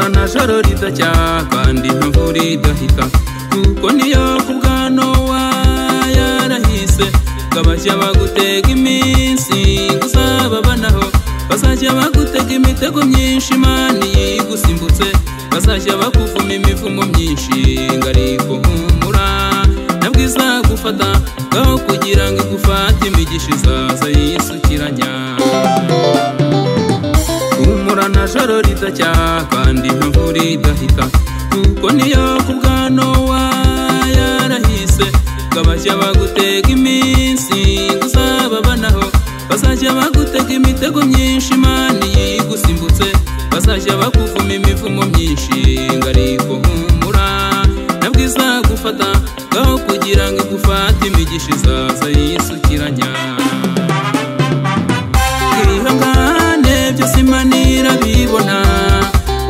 nta joro ridacyaha kandi nta mvura idahita kuko niyo ku bwa nowa yarahise ngo abajya bagutega iminsi uzababanaho bazajya bagutega imitego myinshi imana yigusimbutse bazajya bakuvuma imivumo myinshi ngo ariko humura nabwo izagufata ngaho kugira ngo igufate imigisha izaza yisukiranya humura nta joro ridacyaha kandi nta mvura idahita kuko niyo ku bwa nowa yarahise ngo abajya bagutega iminsi uzababanaho bazajya bagutega imitego myinshi imana yigusimbutse bazajya bakuvuma imivumo myinshi ngo ariko humura nabwo izagufata ngaho kugira ngo igufate imigisha izaza yisukiranya twihangane byose imana irabibona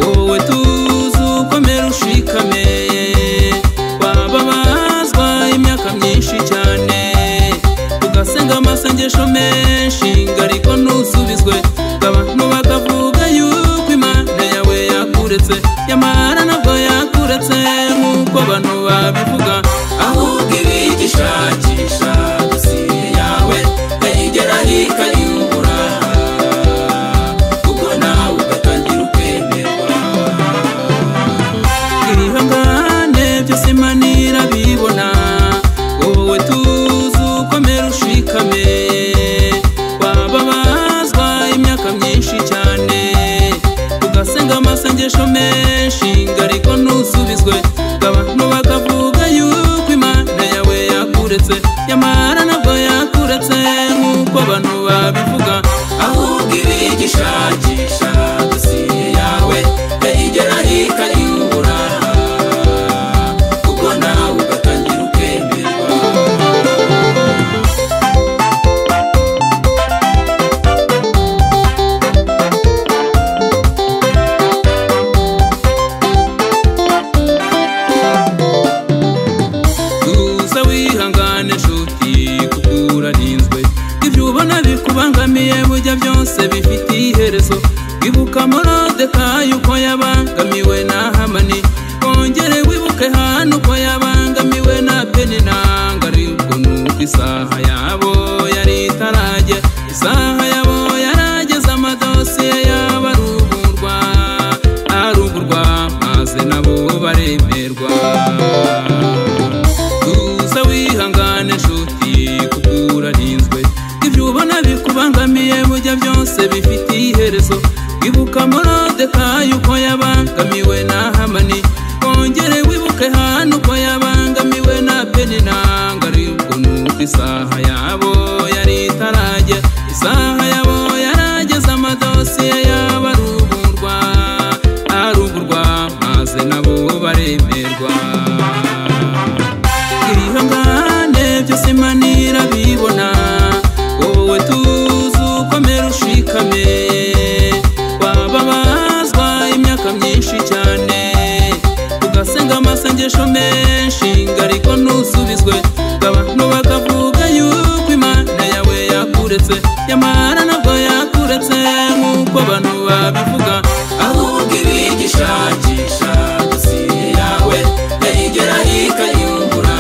wowe tuzi ukomera ushikame wababazwa imyaka myinshi cyane ugasenga amasengesho menshi ngo ariko ntusubizwe ngo abantu bakavuga yuko imana yawe yakuretse nyamara nabwo yakuretse nk'uko abantu babivuga ahubwo ibigishakisha dosiye yawe kayigeraho ikayibura kuko nawe ugatangira ukwemerwa ibihangane byose imana irabibona wowe tuzi ukomera ushikame wababazwa imyaka myinshi cyane ugasenga amasengesho menshi ngo ariko ntusubizwe ngo abantu bakavuga yuko imana yawe yakuretse nyamara nabwo yakuretse nk'uko abantu babivuga ahubwo ibigishakisha dosiye yawe yayigeraho ikayibura kuko nawe ugatangira ukwemerwa tuza wihangane nshuti kuko urarinzwe ibyo ubona bikubangamiye bujya byose bifite iherezo ibuka morodekayi uko yabangamiwe na hamani wongere wibuke hano uko yabangamiwe na peninanga ariko nuko isaha yabo yari itarajya isaha yabo yarageze amadosiye yabo arugurwa arugurwa maze nabo baremerwa tuza wihangane nshuti kuko urarinzwe ibyo ubona bikubangamiye bujya byose bifite iherezo ibuka morodekayi uko yabangamiwe na hamani wongere wibuke hano uko yabangamiwe na peninanga ariko nuko isaha yabo yari itarajya isaha yabo yarageze amadosiye yabo arugurwa arugurwa maze nabo baremerwa ibihangane byose imana irabibona wowe tuzi ukomera ushikame wababazwa imyaka myinshi cyane ugasenga amasengesho menshi ngo ariko ntusubizwe ngo abantu bakavuga yuko imana yawe yakuretse nyamara nabwo yakuretse nk'uko abantu babivuga ahubwo ibigishakisha dosiye yawe yayigeraho ikayibura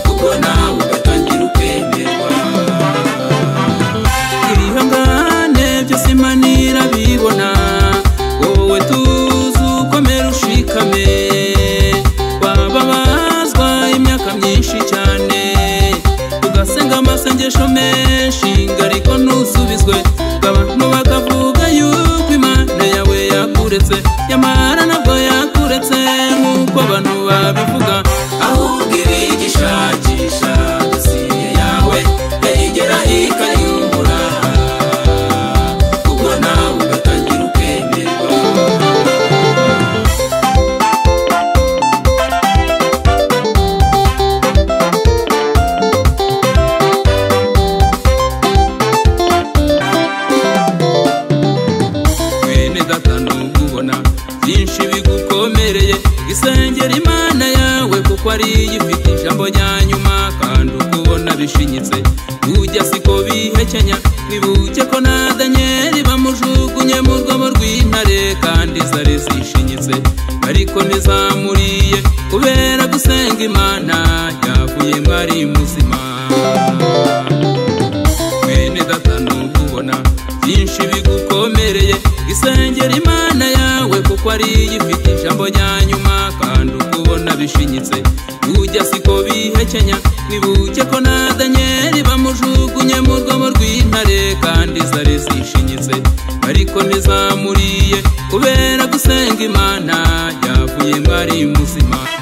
kuko nawe ugatangira ukwemerwa ibihangane byose imana irabibona wowe tuzi ukomera ushikame wababazwa imyaka myinshi cyane ugasenga amasengesho menshi ngo ariko ntusubizwe ngo abantu bakavuga yuko imana yawe yakuretse nyamara nabwo yakuretse nk'uko abantu babivuga ahubwo ibigishakisha dosiye yawe yayigeraho ikayibura kuko nawe ugatangira ukwemerwa mwene data ntugubona byinshi bigukomereye isengera imana yawe kuko ariyo ifite ijambo rya nyuma kandi ukubona bishinyitse ujya siko bihekenya wibuke ko na daniyeli bamujugunye mu rwobo rw'intare kandi iza wariye ifite ijambo rya nyuma kandi ukubona bishinyitse ujya siko bihekenya nibuke ko na danyeli bamujugunye mu rwobo rw'intare kandi zari zishinyitse ariko ntizamuriye kubera gusenga imana yavuye mwari muzima